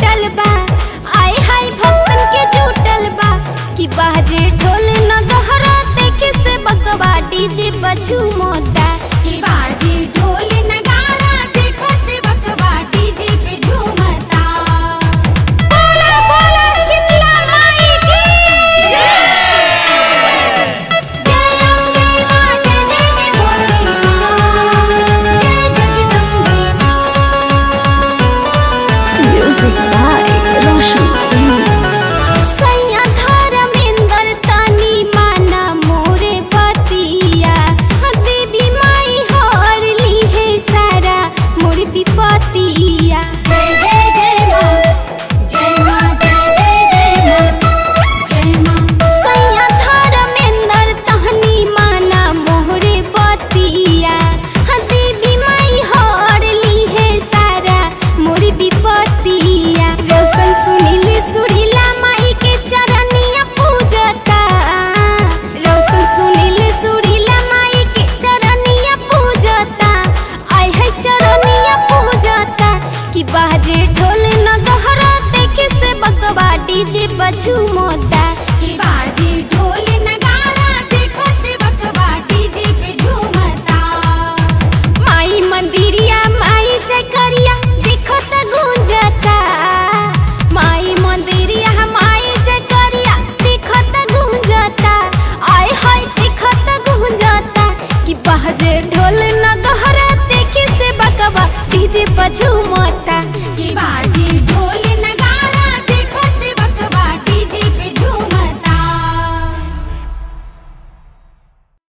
जुटल बा आय हाय भक्तन के जुटल बा कि बाजे ढोल न गहरा देखे से बकवा डीजे बजू मोता की बाजी ढोल नगारा देखो से बकवा डीजे पे झूमता बोला बोला शीतला माई की जय अम्बे मां जय जय जय भोले मां जय Jagdambe Music by Roshan Singh. सैया धर्मेंद्र तनी माना मोरे बतिया देवी माई हर ली है सारा मोर विपतिया जय जय जय मां जय मां जय जय जय मां जय मां सैया धर्मेंद्र तहनी माना मोरे बतिया देवी माई हर ली है सारा मोर विपतिया रोशन सुनील सुरीला माई के चरनिया पूजता रोशन सुनील सुरीला माई के चरनिया पूजता आय है चरनिया पूजता कि बाजे ढोल न गहरा देखे से बकवा डीजे बजू मोता की बाजी ढोल नगारा देखो से बकवा डीजे पे झूमता माई मंदिरिया माई जयकरिया देखो त गूंजता माई मंदिरिया माई जयकरिया देखो त गूंजता आय हाय देखो त गूंजता कि बहजे ढोल न गहरा देखी से बकवा डीजे बजू मोता की बाजी